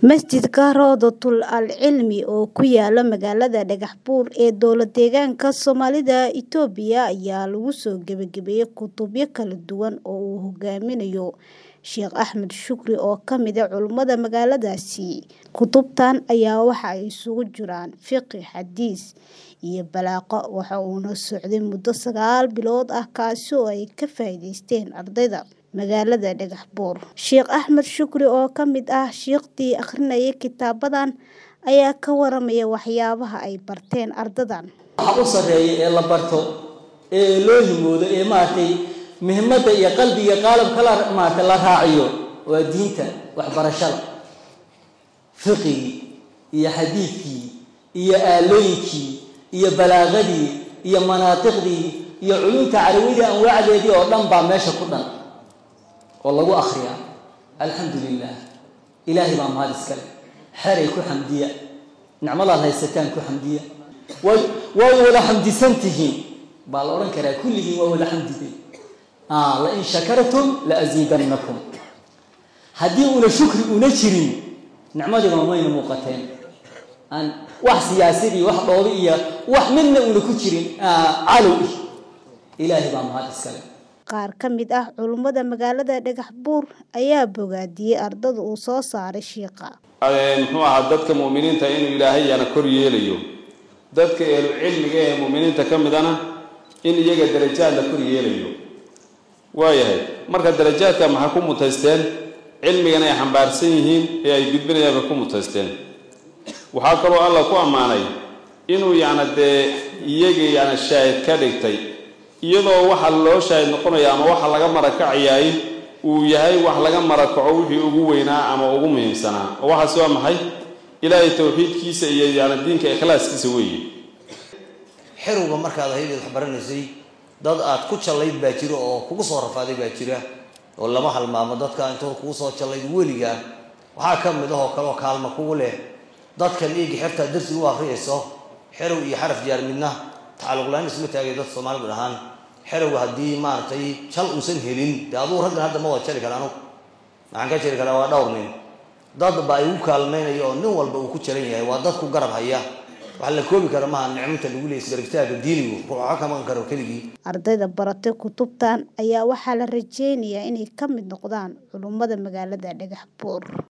Masjidka Rawdatul Cilmi oo ku yaala magaalada Dhagaxbuur ee dowlad-deegaanka Soomaalida Itoobiya ayaa lagu soo gabagabeeyay kutubyo kala duwan oo uu hogaaminayo Sheekh Axmed Shukri oo ka mid ah culimada magaaladaasi. Kutubtan ayaa waxa ay isugu jiraan fiqh, xadiis, iyo balaaqo waxa uuna socday muddo sagaal bilood ah kaasi oo ay ka faa'iidaysteen ardayda magaalada Dhagaxbuur. Sheekh Axmed Shukri oo ka mid ah shiiqdii akhrinayay kitaabadan ayaa ka waramaya waxyaabaha ay barteen ardaydan. waxa u sarreeya ee la barto ee loo himoodo ee maaragtay muhiimadda iyo qalbiga qaalabka la maaragtay la raaciyo waa diinta waxbarashada fiqigii iyo xadiidkii iyo aalooyinkii iyo balaaqadii iyo manaatiqdii iyo culumta carabiyada anwaacdeedii oo dhan baa meesha ku dhan oo lagu akhriyaa alxamdu lilah ilaahay baa mahad iskale xeray ku xamdiya nicmadaad haysataan ku xamdiya way waad wada xamdisan tihiin baa la odhan karaa kulligiin waa wada xamdideen lain shakartum laaziidannakum haddii una shukri una jirin nicmadiiba mayna muuqateen aan wax siyaasadii wax dhoobi iyo wax midna una ku jirin calow ih ilaahay baa mahad iskale Qaar ka mid ah culimada magaalada Dhagaxbuur ayaa bogaadiyay ardada uu soo saaray shiiqa. muxuu ahaa dadka mu'miniinta inuu ilaahay yana kor yeelayo dadka ehlu cilmiga ee mu'miniinta ka midana in iyaga darajaad la kor yeelayo waayahay marka darajaadka maxaa ku mutaysteen cilmigan ay xambaarsan yihiin ee ay gudbinayaan bay ku mutaysteen waxaa kaloo alla ku ammaanay inuu yacna dee iyagii yana shaahid ka dhigtay iyadoo waxa loo shaahid noqonaya ama waxa laga marakacayaay uu yahay wax laga marakaco wixii ugu weynaa ama ugu muhiimsanaa oo waxaas waa maxay ilaahay tawxiidkiisa iyo yana diinka ikhlaaskiisa weeye xerowga markaad ahayd wax baranaysay dad aad ku jallayd baa jira oo kugu soo rafaaday baa jira oo lama halmaamo dadka intood kugu soo jallayd weligaa waxaa ka mid ahoo kaleoo kaalma kugu leh dadkan eegi xertaa darsi u akhriyayso xerow iyo xaraf jaar midna tacalluqlaan isma taagay dad soomaalidu dhahaan xerowga haddii maaragtay jal uusan helin dee aduu raggan hadda ma wada jari kara anugu maxaan ka jari karaa waa dhowr nin dad baa igu kaalmaynaya oo nin walba uu ku jaran yahay waa dad ku garab haya waxa la koobi kara maaha nicmata lagu leeyay isgarabtaaga diinigu ruuxa ka maqan karo keligii Ardayda baratay kutubtan ayaa waxaa la rajeynayaa inay ka mid noqdaan culimada magaalada Dhagaxbuur.